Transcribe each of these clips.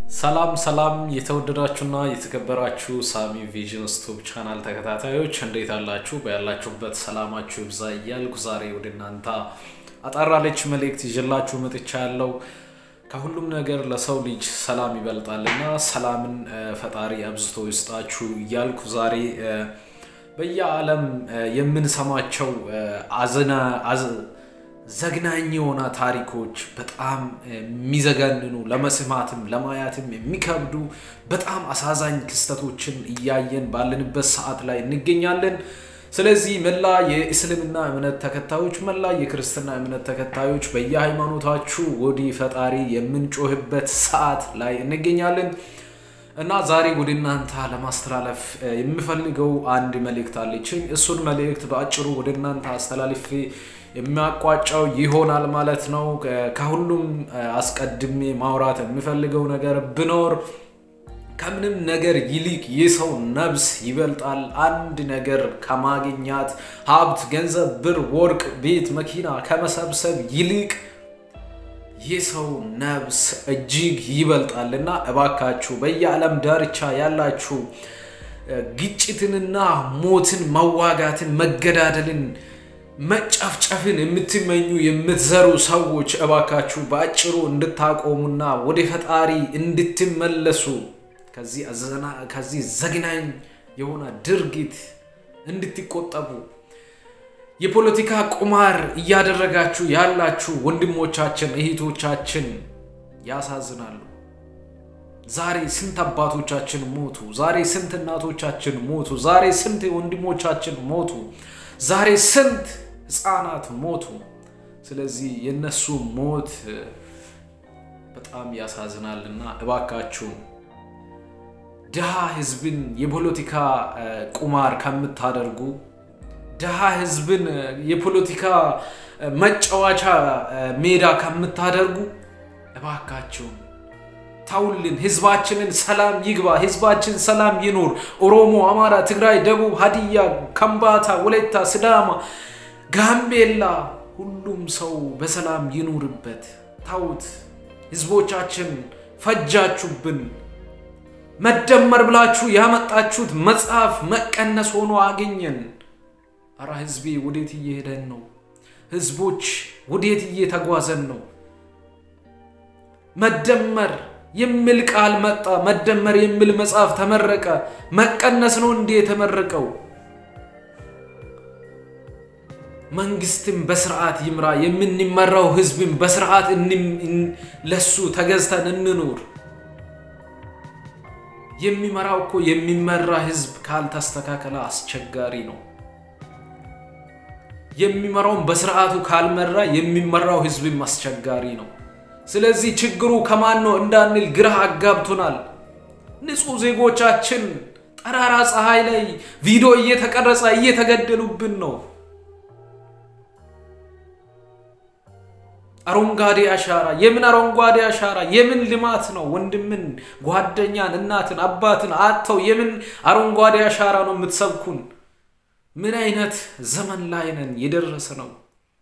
ሰላም ሰላም የተወደዳችሁና የተከበራችሁ ሳሚ ቪዥን ስቱብ ቻናል ተከታታዮች እንዴት አላችሁ? በያላችሁበት ሰላማችሁ ይብዛ እያልኩ ዛሬ ወደ እናንተ አጠራለች መልእክት ይዤላችሁ መጥቻ ያለው ከሁሉም ነገር ለሰው ልጅ ሰላም ይበልጣልና ሰላምን ፈጣሪ አብዝቶ ይስጣችሁ እያልኩ ዛሬ በየዓለም የምንሰማቸው አዝና ዘግናኝ የሆነ ታሪኮች በጣም የሚዘገንኑ ለመስማትም ለማየትም የሚከብዱ በጣም አሳዛኝ ክስተቶችን እያየን ባለንበት ሰዓት ላይ እንገኛለን። ስለዚህ መላ የእስልምና እምነት ተከታዮች፣ መላ የክርስትና እምነት ተከታዮች በየሃይማኖታችሁ ወደ ፈጣሪ የምንጮህበት ሰዓት ላይ እንገኛለን እና ዛሬ ወደ እናንተ ለማስተላለፍ የምፈልገው አንድ መልእክት አለችኝ። እሱን መልእክት በአጭሩ ወደ እናንተ አስተላልፌ የሚያቋጫው ይሆናል ማለት ነው። ከሁሉም አስቀድሜ ማውራት የሚፈልገው ነገር ብኖር ከምንም ነገር ይልቅ የሰው ነብስ ይበልጣል። አንድ ነገር ከማግኛት ሀብት፣ ገንዘብ፣ ብር፣ ወርቅ፣ ቤት፣ መኪና ከመሰብሰብ ይልቅ የሰው ነብስ እጅግ ይበልጣል እና እባካችሁ በየዓለም ዳርቻ ያላችሁ ግጭትንና ሞትን፣ መዋጋትን፣ መገዳደልን መጨፍጨፍን የምትመኙ የምትዘሩ ሰዎች እባካችሁ በአጭሩ እንድታቆሙና ወደ ፈጣሪ እንድትመለሱ ከዚህ ዘግናኝ የሆነ ድርጊት እንድትቆጠቡ የፖለቲካ ቁማር እያደረጋችሁ ያላችሁ ወንድሞቻችን እህቶቻችን ያሳዝናሉ። ዛሬ ስንት አባቶቻችን ሞቱ። ዛሬ ስንት እናቶቻችን ሞቱ። ዛሬ ስንት ወንድሞቻችን ሞቱ። ዛሬ ስንት ህፃናት ሞቱ። ስለዚህ የነሱ ሞት በጣም ያሳዝናል እና እባካችሁ ድሃ ህዝብን የፖለቲካ ቁማር ከምታደርጉ ድሃ ህዝብን የፖለቲካ መጫወቻ ሜዳ ከምታደርጉ እባካችሁ ታውልን። ህዝባችንን ሰላም ይግባ። ህዝባችን ሰላም ይኑር። ኦሮሞ፣ አማራ፣ ትግራይ፣ ደቡብ፣ ሀዲያ፣ ከምባታ፣ ወላይታ፣ ስዳማ፣ ጋምቤላ ሁሉም ሰው በሰላም ይኑርበት። ታውት ህዝቦቻችን ፈጃችሁብን። መደመር ብላችሁ ያመጣችሁት መጽሐፍ መቀነስ ሆኖ አገኘን። አራ ህዝቤ ወዴት እየሄደን ነው? ህዝቦች ወዴት እየተጓዘን ነው? መደመር የሚል ቃል መጣ። መደመር የሚል መጽሐፍ ተመረቀ። መቀነስ ነው እንዴ የተመረቀው? መንግስትም በስርዓት ይምራ፣ የምንመራው ህዝብም በስርዓት ለሱ ተገዝተን እንኑር። የሚመራው እኮ የሚመራ ህዝብ ካልተስተካከለ አስቸጋሪ ነው። የሚመራውን በስርዓቱ ካልመራ የሚመራው ህዝብም አስቸጋሪ ነው። ስለዚህ ችግሩ ከማን ነው እንዳንል ግራ አጋብቶናል። ንጹህ ዜጎቻችን ጠራራ ፀሐይ ላይ ቪዲዮ እየተቀረጸ እየተገደሉብን ነው። አረንጓዴ አሻራ የምን አረንጓዴ አሻራ የምን ልማት ነው? ወንድምን፣ ጓደኛን፣ እናትን፣ አባትን አጥተው የምን አረንጓዴ አሻራ ነው የምትሰብኩን? ምን አይነት ዘመን ላይ ነን የደረሰ ነው?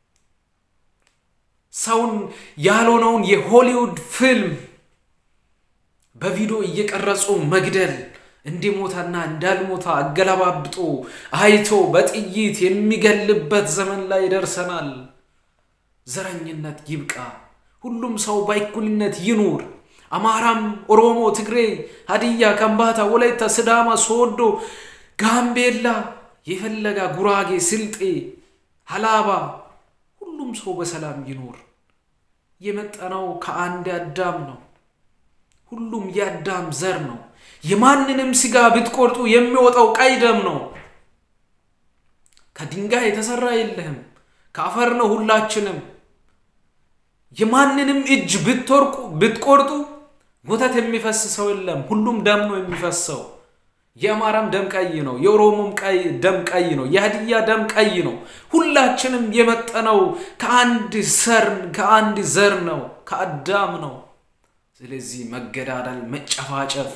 ሰውን ያልሆነውን የሆሊውድ ፊልም በቪዲዮ እየቀረጹ መግደል እንዲሞታና እንዳልሞታ አገለባብጦ አይቶ በጥይት የሚገልበት ዘመን ላይ ደርሰናል። ዘረኝነት ይብቃ። ሁሉም ሰው በእኩልነት ይኑር። አማራም፣ ኦሮሞ፣ ትግሬ፣ ሀዲያ፣ ከምባታ፣ ወላይታ፣ ስዳማ፣ ሶዶ፣ ጋምቤላ፣ የፈለጋ ጉራጌ፣ ስልጤ፣ ሀላባ ሁሉም ሰው በሰላም ይኖር። የመጠነው ከአንድ አዳም ነው። ሁሉም የአዳም ዘር ነው። የማንንም ስጋ ብትቆርጡ የሚወጣው ቀይ ደም ነው። ከድንጋይ የተሰራ የለህም፣ ከአፈር ነው ሁላችንም። የማንንም እጅ ብትቆርጡ ወተት የሚፈስ ሰው የለም፣ ሁሉም ደም ነው የሚፈሰው። የአማራም ደም ቀይ ነው። የኦሮሞም ደም ቀይ ነው። የሀዲያ ደም ቀይ ነው። ሁላችንም የመጠነው ከአንድ ሰር ከአንድ ዘር ነው፣ ከአዳም ነው። ስለዚህ መገዳደል፣ መጨፋጨፍ፣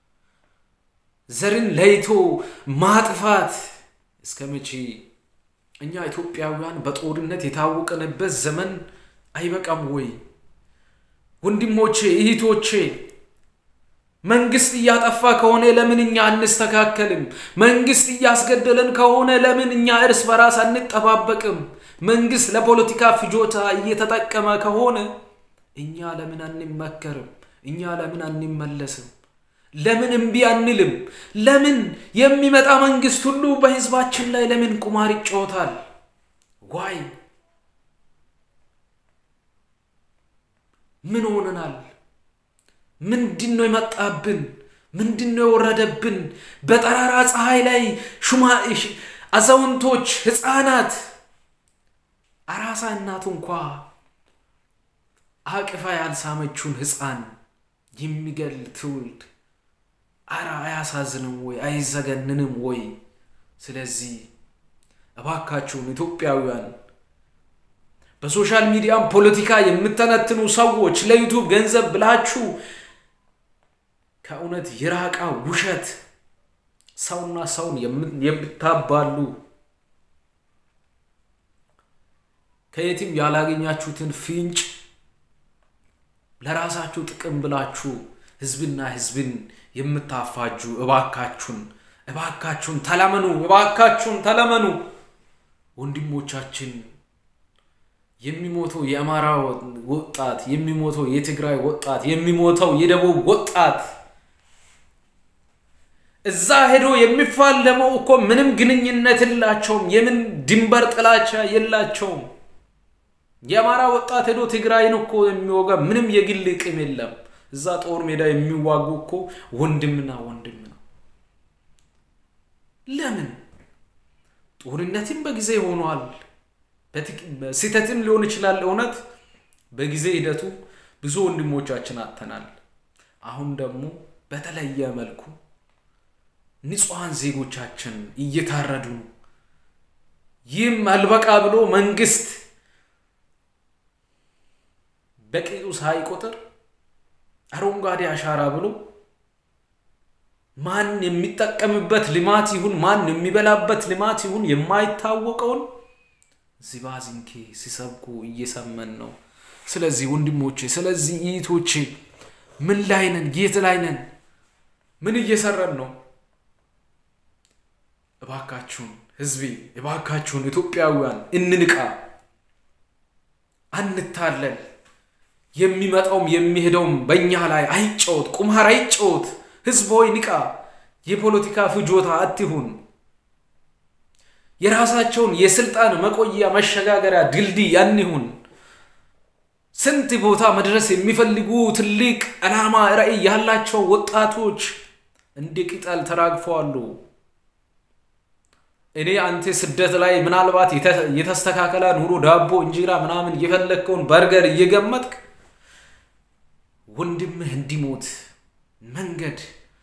ዘርን ለይቶ ማጥፋት እስከ መቼ? እኛ ኢትዮጵያውያን በጦርነት የታወቀንበት ዘመን አይበቃም ወይ? ወንድሞቼ እህቶቼ መንግስት እያጠፋ ከሆነ ለምን እኛ አንስተካከልም? መንግስት እያስገደለን ከሆነ ለምን እኛ እርስ በራስ አንጠባበቅም? መንግስት ለፖለቲካ ፍጆታ እየተጠቀመ ከሆነ እኛ ለምን አንመከርም? እኛ ለምን አንመለስም? ለምን እምቢ አንልም? ለምን የሚመጣ መንግስት ሁሉ በህዝባችን ላይ ለምን ቁማር ይጫወታል? ዋይ ምን ሆነናል? ምንድን ነው የመጣብን? ምንድን ነው የወረደብን? በጠራራ ፀሐይ ላይ ሹማ አዛውንቶች፣ ህፃናት፣ አራሳ እናቱ እንኳ አቅፋ ያልሳመችውን ህፃን የሚገል ትውልድ አረ አያሳዝንም ወይ? አይዘገንንም ወይ? ስለዚህ እባካችሁን ኢትዮጵያውያን በሶሻል ሚዲያም ፖለቲካ የምተነትኑ ሰዎች ለዩቱብ ገንዘብ ብላችሁ ከእውነት የራቃ ውሸት ሰውና ሰውን የምታባሉ ከየትም ያላገኛችሁትን ፍንጭ ለራሳችሁ ጥቅም ብላችሁ ህዝብና ህዝብን የምታፋጁ እባካችሁን እባካችሁን ተለመኑ፣ እባካችሁን ተለመኑ። ወንድሞቻችን የሚሞተው የአማራ ወጣት የሚሞተው የትግራይ ወጣት የሚሞተው የደቡብ ወጣት እዛ ሄዶ የሚፋለመው እኮ ምንም ግንኙነት የላቸውም። የምን ድንበር ጥላቻ የላቸውም። የአማራ ወጣት ሄዶ ትግራይን እኮ የሚወጋ ምንም የግል ቅም የለም። እዛ ጦር ሜዳ የሚዋጉ እኮ ወንድምና ወንድም ነው። ለምን ጦርነትም በጊዜ ሆኗል። ስህተትም ሊሆን ይችላል። እውነት በጊዜ ሂደቱ ብዙ ወንድሞቻችን አጥተናል። አሁን ደግሞ በተለየ መልኩ ንጹሐን ዜጎቻችን እየታረዱ ነው። ይህም አልበቃ ብሎ መንግስት በቂጡ ሳይቆጥር አረንጓዴ አሻራ ብሎ ማን የሚጠቀምበት ልማት ይሁን ማን የሚበላበት ልማት ይሁን የማይታወቀውን ዚባዚንኬ ሲሰብኩ እየሰመን ነው። ስለዚህ ወንድሞቼ፣ ስለዚህ እህቶቼ ምን ላይ ነን? የት ላይ ነን? ምን እየሰራን ነው? እባካችሁን ህዝቤ፣ እባካችሁን ኢትዮጵያውያን እንንቃ፣ አንታለል። የሚመጣውም የሚሄደውም በእኛ ላይ አይጫወት፣ ቁማር አይጫወት። ህዝብ ሆይ ንቃ። የፖለቲካ ፍጆታ አትሁን። የራሳቸውን የስልጣን መቆያ መሸጋገሪያ ድልድይ አንሁን። ስንት ቦታ መድረስ የሚፈልጉ ትልቅ ዓላማ ራዕይ ያላቸው ወጣቶች እንደ ቅጠል ተራግፈዋሉ። እኔ አንተ ስደት ላይ ምናልባት የተስተካከለ ኑሮ ዳቦ፣ እንጀራ ምናምን እየፈለግከውን በርገር እየገመጥክ ወንድምህ እንዲሞት መንገድ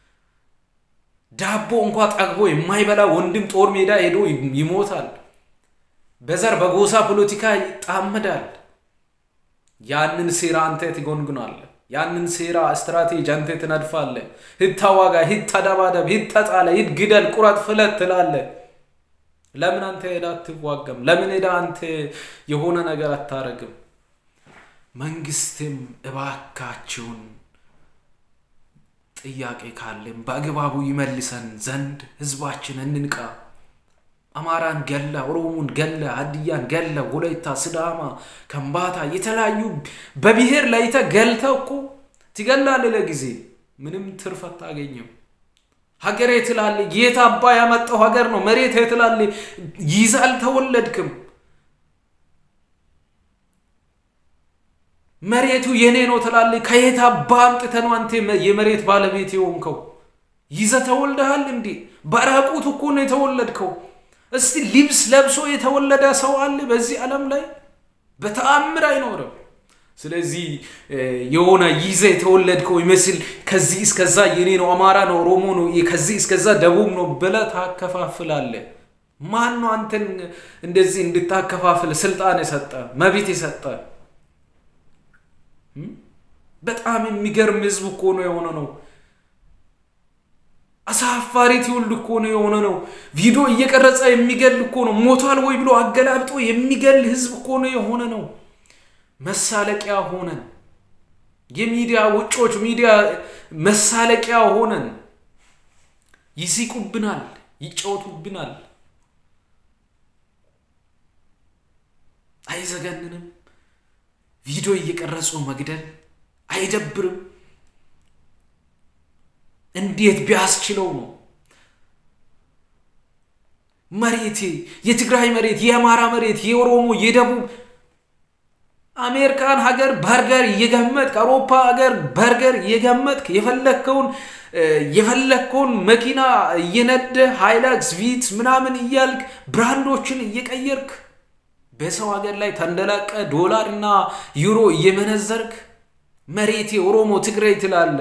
ዳቦ እንኳ ጠግቦ የማይበላ ወንድም ጦር ሜዳ ሄዶ ይሞታል። በዘር በጎሳ ፖለቲካ ይጣመዳል። ያንን ሴራ አንተ ትጎንጉናለህ። ያንን ሴራ ስትራቴጂ አንተ ትነድፋለህ። ሂድ ተዋጋ፣ ሂድ ተደባደብ፣ ሂድ ተጣለ፣ ሂድ ግደል፣ ቁረጥ፣ ፍለት ትላለህ። ለምን አንተ ሄዳ አትዋገም? ለምን ሄዳ አንተ የሆነ ነገር አታረግም? መንግስትም እባካችሁን ጥያቄ ካለን በአግባቡ ይመልሰን ዘንድ ህዝባችን እንንቃ። አማራን ገለ፣ ኦሮሞን ገለ፣ ሀዲያን ገለ፣ ወላይታ፣ ስዳማ፣ ከምባታ የተለያዩ በብሔር ለይተ ገልተ እኮ ትገላለህ። ለጊዜ ምንም ትርፍ አታገኝም። ሀገሬ ትላለህ። ጌታ አባ ያመጣው ሀገር ነው። መሬት ትላለህ። ይዛ አልተወለድክም። መሬቱ የኔ ነው ትላለህ። ከየት አባ አምጥተህ ነው አንተ የመሬት ባለቤት የሆንከው? ይዘህ ተወልደሃል እንዴ? በራቁት እኮ ነው የተወለድከው። እስቲ ልብስ ለብሶ የተወለደ ሰው አለ በዚህ ዓለም ላይ? በተአምር አይኖርም። ስለዚህ የሆነ ይዘህ የተወለድከው ይመስል ከዚህ እስከዛ የኔ ነው፣ አማራ ነው፣ ኦሮሞ ነው፣ ከዚህ እስከዛ ደቡብ ነው ብለህ ታከፋፍላለህ። ማን ነው አንተን እንደዚህ እንድታከፋፍል ስልጣን የሰጠ መብት የሰጠ? በጣም የሚገርም ህዝብ እኮ ነው የሆነ ነው። አሳፋሪ ትውልድ እኮ ነው የሆነ ነው። ቪዲዮ እየቀረጸ የሚገል እኮ ነው። ሞቷል ወይ ብሎ አገላብጦ የሚገል ህዝብ እኮ ነው የሆነ ነው። መሳለቂያ ሆነን የሚዲያ ውጮች ሚዲያ መሳለቂያ ሆነን ይሲቁብናል፣ ይጫወቱብናል። አይዘገንንም? ቪዲዮ እየቀረጹ መግደል አይደብርም? እንዴት ቢያስችለው ነው? መሬቴ የትግራይ መሬት፣ የአማራ መሬት፣ የኦሮሞ፣ የደቡብ አሜሪካን ሀገር በርገር እየገመጥክ አውሮፓ ሀገር በርገር እየገመጥክ የፈለግከውን የፈለግከውን መኪና እየነደ ሃይላክስ ቪት ምናምን እያልክ ብራንዶችን እየቀየርክ በሰው ሀገር ላይ ተንደላቀ ዶላር እና ዩሮ እየመነዘርክ መሬቴ ኦሮሞ ትግራይ ትላለ።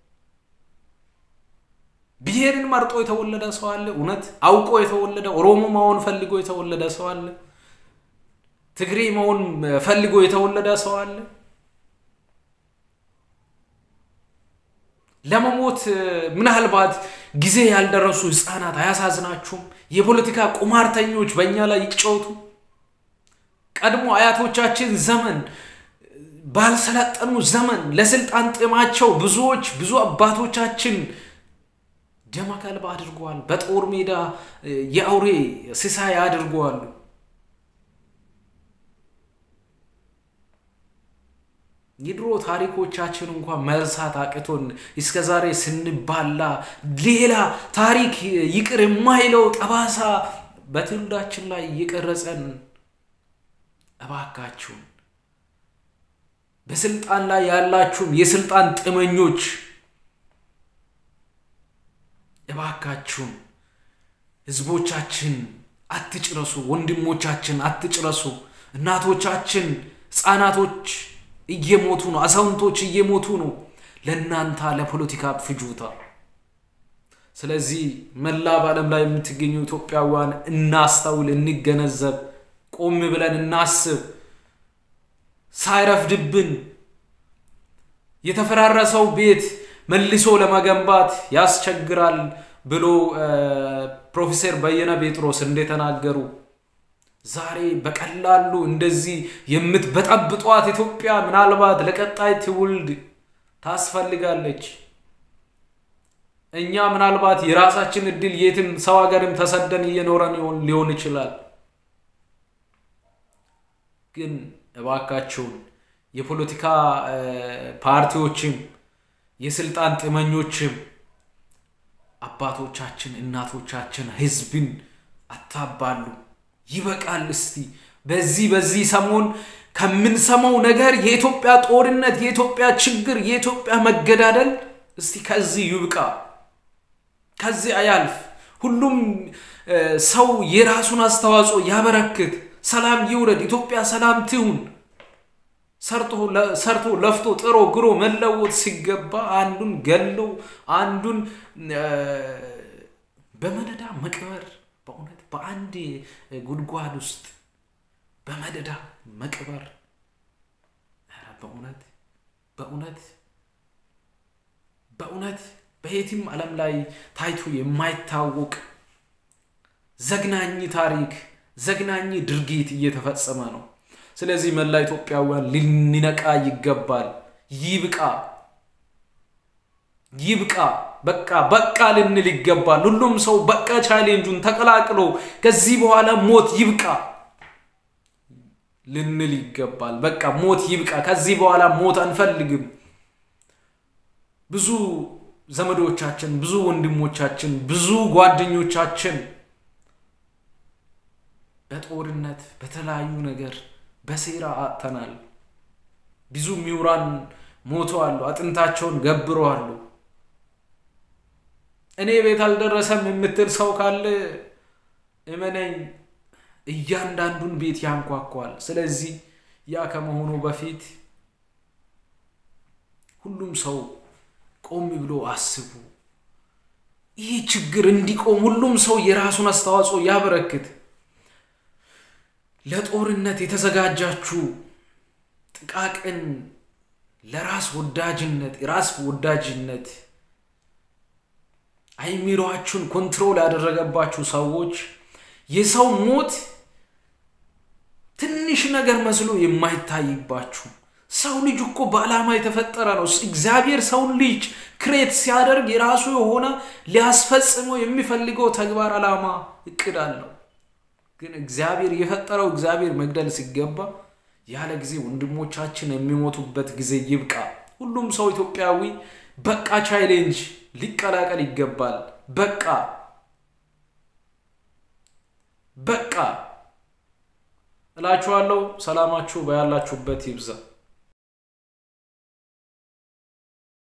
ብሔርን መርጦ የተወለደ ሰው አለ? እውነት አውቆ የተወለደ ኦሮሞ መሆን ፈልጎ የተወለደ ሰው አለ? ትግሬ መሆን ፈልጎ የተወለደ ሰው አለ? ለመሞት ምናልባት ጊዜ ያልደረሱ ህፃናት አያሳዝናችሁም? የፖለቲካ ቁማርተኞች በእኛ ላይ ይጫወቱ። ቀድሞ አያቶቻችን ዘመን ባልሰለጠኑ ዘመን ለስልጣን ጥማቸው ብዙዎች ብዙ አባቶቻችን ደም ከልብ አድርገዋል። በጦር ሜዳ የአውሬ ሲሳይ አድርገዋሉ። የድሮ ታሪኮቻችን እንኳን መርሳት አቅቶን እስከ ዛሬ ስንባላ ሌላ ታሪክ ይቅር የማይለው ጠባሳ በትውልዳችን ላይ እየቀረጸን እባካችሁን በስልጣን ላይ ያላችሁም የስልጣን ጥመኞች እባካችሁን ህዝቦቻችን አትጭረሱ፣ ወንድሞቻችን አትጭረሱ። እናቶቻችን፣ ህፃናቶች እየሞቱ ነው። አዛውንቶች እየሞቱ ነው ለእናንተ ለፖለቲካ ፍጆታ። ስለዚህ መላ በዓለም ላይ የምትገኙ ኢትዮጵያውያን እናስተውል፣ እንገነዘብ፣ ቆም ብለን እናስብ። ሳይረፍድብን የተፈራረሰው ቤት መልሶ ለመገንባት ያስቸግራል ብሎ ፕሮፌሰር በየነ ጴጥሮስ እንደተናገሩ ዛሬ በቀላሉ እንደዚህ የምትበጠብጧት ኢትዮጵያ ምናልባት ለቀጣይ ትውልድ ታስፈልጋለች። እኛ ምናልባት የራሳችን እድል የትም ሰው ሀገርም ተሰደን እየኖረን ሊሆን ይችላል። ግን እባካችሁን የፖለቲካ ፓርቲዎችም የስልጣን ጥመኞችም አባቶቻችን፣ እናቶቻችን ህዝብን አታባሉ። ይበቃል። እስቲ በዚህ በዚህ ሰሞን ከምንሰማው ነገር የኢትዮጵያ ጦርነት፣ የኢትዮጵያ ችግር፣ የኢትዮጵያ መገዳደል እስቲ ከዚህ ይብቃ፣ ከዚህ አያልፍ። ሁሉም ሰው የራሱን አስተዋጽኦ ያበረክት። ሰላም ይውረድ። ኢትዮጵያ ሰላም ትሁን። ሰርቶ ለፍቶ ጥሮ ግሮ መለወጥ ሲገባ አንዱን ገለው አንዱን በመደዳ መቅበር በእውነት በአንድ ጉድጓድ ውስጥ በመደዳ መቅበር በእውነት በእውነት በእውነት በየትም ዓለም ላይ ታይቶ የማይታወቅ ዘግናኝ ታሪክ ዘግናኝ ድርጊት እየተፈጸመ ነው። ስለዚህ መላ ኢትዮጵያውያን ልንነቃ ይገባል። ይብቃ ይብቃ፣ በቃ በቃ ልንል ይገባል። ሁሉም ሰው በቃ ቻሌንጁን ተቀላቅሎ ከዚህ በኋላ ሞት ይብቃ ልንል ይገባል። በቃ ሞት ይብቃ፣ ከዚህ በኋላ ሞት አንፈልግም። ብዙ ዘመዶቻችን፣ ብዙ ወንድሞቻችን፣ ብዙ ጓደኞቻችን በጦርነት በተለያዩ ነገር በሴራ አጥተናል። ብዙ ምሁራን ሞተዋሉ፣ አጥንታቸውን ገብረዋሉ። እኔ ቤት አልደረሰም የምትል ሰው ካለ እመነኝ እያንዳንዱን ቤት ያንኳኳል። ስለዚህ ያ ከመሆኑ በፊት ሁሉም ሰው ቆም ብሎ አስቡ። ይህ ችግር እንዲቆም ሁሉም ሰው የራሱን አስተዋጽኦ ያበረክት። ለጦርነት የተዘጋጃችሁ ጥቃቅን ለራስ ወዳጅነት ራስ ወዳጅነት አይሚሯችሁን ኮንትሮል ያደረገባችሁ ሰዎች የሰው ሞት ትንሽ ነገር መስሎ የማይታይባችሁ ሰው ልጅ እኮ በዓላማ የተፈጠረ ነው። እግዚአብሔር ሰውን ልጅ ክሬት ሲያደርግ የራሱ የሆነ ሊያስፈጽመው የሚፈልገው ተግባር፣ ዓላማ፣ እቅድ አለው። ግን እግዚአብሔር የፈጠረው እግዚአብሔር መግደል ሲገባ ያለ ጊዜ ወንድሞቻችን የሚሞቱበት ጊዜ ይብቃ። ሁሉም ሰው ኢትዮጵያዊ በቃ ቻሌንጅ ሊቀላቀል ይገባል። በቃ በቃ እላችኋለሁ። ሰላማችሁ በያላችሁበት ይብዛ።